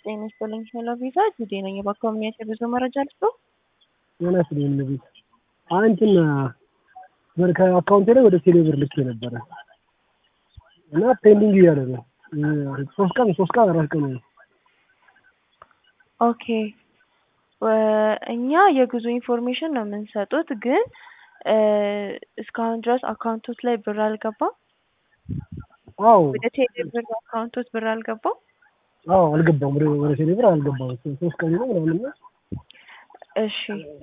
ጤና ይስጥልኝ ሄሎ ቪዛ ጁዴ ነኝ። በኮሚኒቲ ብዙ መረጃ ልስጦ ጤና ይስጥልኝ ቤት አንትን ብር ከአካውንቴ ላይ ወደ ቴሌ ብር ልኬ ነበረ እና ፔንዲንግ እያለ ነው። ሶስት ቀን ሶስት ቀን አራት ቀን ነው። ኦኬ እኛ የጉዞ ኢንፎርሜሽን ነው የምንሰጡት፣ ግን እስካሁን ድረስ አካውንቶት ላይ ብር አልገባም። አዎ ወደ ቴሌ ብር አካውንቶት ብር አልገባም። አዎ አልገባም። ወደ ወደ ቴሌ ብር አልገባም። ሶስት ቀን ነው ምናምን ነው። እሺ